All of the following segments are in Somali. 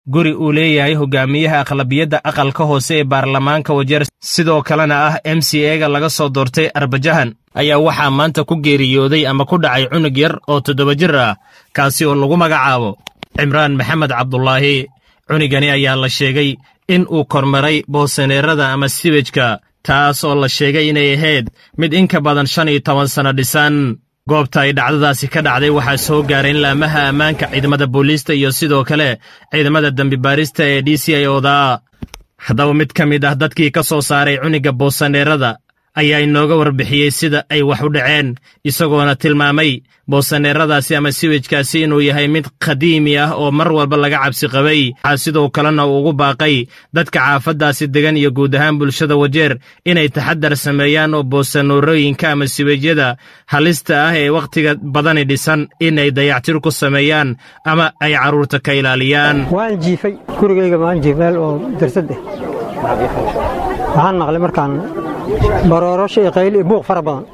guri uu leeyahay hogaamiyaha aqlabiyadda aqalka hoose ee baarlamaanka wajeer sidoo kalena ah m c ega laga soo doortay arbajahan ayaa waxaa maanta ku geeriyooday ama ku dhacay cunug yar oo toddoba jir ah kaasi oo lagu magacaabo cimraan maxamed cabdulaahi cunugani ayaa la sheegay in uu kormaray boosaneerada ama siwejka taas oo la sheegay inay ahayd mid in ka badan shan iyo toban sanno dhisan goobta ay dhacdadaasi ka dhacday waxaa soo gaaray in laamaha ammaanka ciidamada booliista iyo sidoo kale ciidamada dembibaarista ee d c i oda haddaba mid ka mid ah dadkii ka soo saaray cunugga boosaneerada ayaa inooga warbixiyey sida ay wax u dhaceen isagoona tilmaamay boosaneeradaasi ama siwejkaasi inuu yahay mid qadiimi ah oo mar walba laga cabsi qabay waxaa sidoo kalena uu ugu baaqay dadka caafaddaasi degan iyo guud ahaan bulshada wajeer inay taxadar sameeyaan oo boosaneerooyinka ama siwejyada halista ah ee wakhtiga badani dhisan inay dayactir ku sameeyaan ama ay carruurta ka ilaaliyaan waan jiifay gurigayga waan jiif meel oo darsad ah waxaan maqlay markaan baroorasho iyo qayl iyo buuq fara badan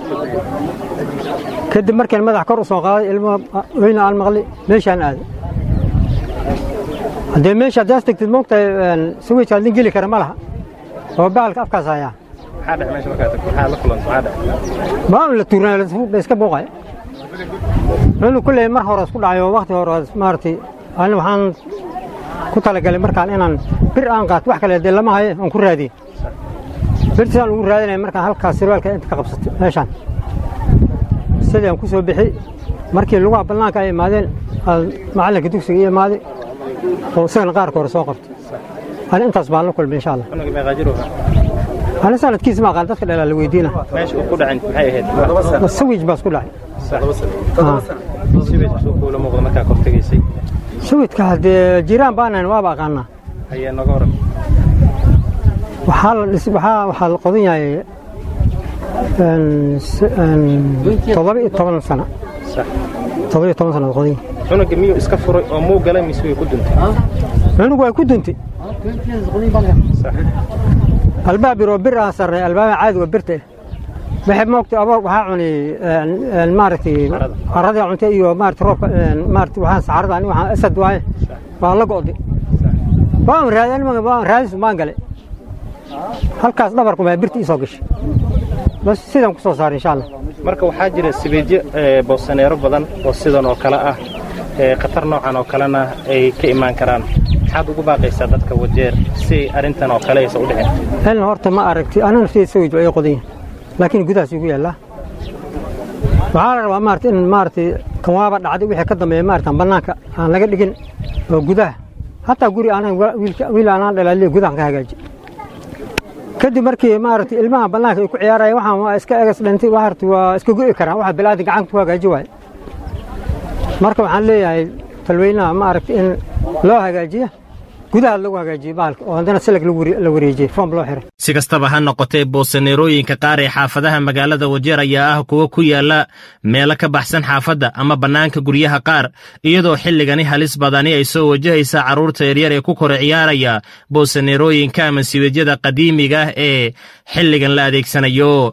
kadib markaan madax kor u soo qaaday ilmo weyna aan maqli meeshaan aaday haddee meesha haddaas tegtid moogtahay sawejka adin geli kara ma laha oo bacalka afkaas hayaa maa un la tuurnaa la iska buuqay cunug kulley mar hore isku dhacay oo wakhti hore maaragtay ani waxaan ku talagalay markaan inaan bir aan qaato wax kale dee lama haye aan ku raadiye birtisaan ugu raadinaya markaan halkaas sirwaalka inta ka qabsatay meeshaan sidii aan ku soo bixi markii lugaha bannaanka ay imaadeen macallinka dugsiga ii imaaday oo isagana qaarka hore soo qabtay ani intaas baan la kulmay insha allah ani sanadkiisa ma aqaan dadka dhalaa la weydiina sawij baa isku dhacay sawidka haddee jiraan baanan waaba aqaanaa waxaa la qodan yahay todoba iyo toban sano todoba iyo toban sana qodan yahay cunuga miyuu iska furay oo muu galay mise way ku duntay cunug waa ku duntay albaab biroo bir aan sarnay albaaba caadiga birta waxay moogtay aba waxaa cunay maaragtay caradii cuntay iyo maaragtay roobka maaragtay waxaan sacarada ani waxaan asad waaye waa la go'day waan raadin waan raadis maan galay halkaas dhabarku baa birta ii soo gashay bas sidaan ku soo saaray insha allah marka waxaa jira sibeedyo boosaneero badan oo sidan oo kale ah khatar noocan oo kalena ay ka imaan karaan maxaad ugu baaqaysaa dadka wajeer si arrintan oo kale aysan u dhicin elna horta ma aragti ana nafteyda sawij waa ii qodan yahay laakiin gudahaas igu yaallaa waxaa la rabaa maarata in maaragtay kan waaba dhacday wixii ka dambeeya maarata bannaanka aan laga dhigin oo gudaha hataa guri aanan wiil aanaan dhalaaliya gudahan ka hagaaji kadib markii maaragtay ilmaha bannaanka ay ku ciyaaraya waxaan waa iska egas dhintay waarta waa iska go'i karaan waxa bilaadan gacanta ku hagaaji waaye marka waxaan leeyahay talweynaha maaragtay in loo hagaajiya gudaha lagu hagaajiye bahalka oo haddana silag la wareejiyey foom loo xiray si kastaba ha noqotee boosaneerooyinka qaar ee xaafadaha magaalada wajeer ayaa ah kuwo ku yaalla meelo ka baxsan xaafadda ama bannaanka guryaha qaar iyadoo xilligani halis badani ay soo wajahaysa carruurta yaryar ee ku kora ciyaaraya boosaneerooyinka ama siweedyada qadiimiga ah ee xilligan la adeegsanayo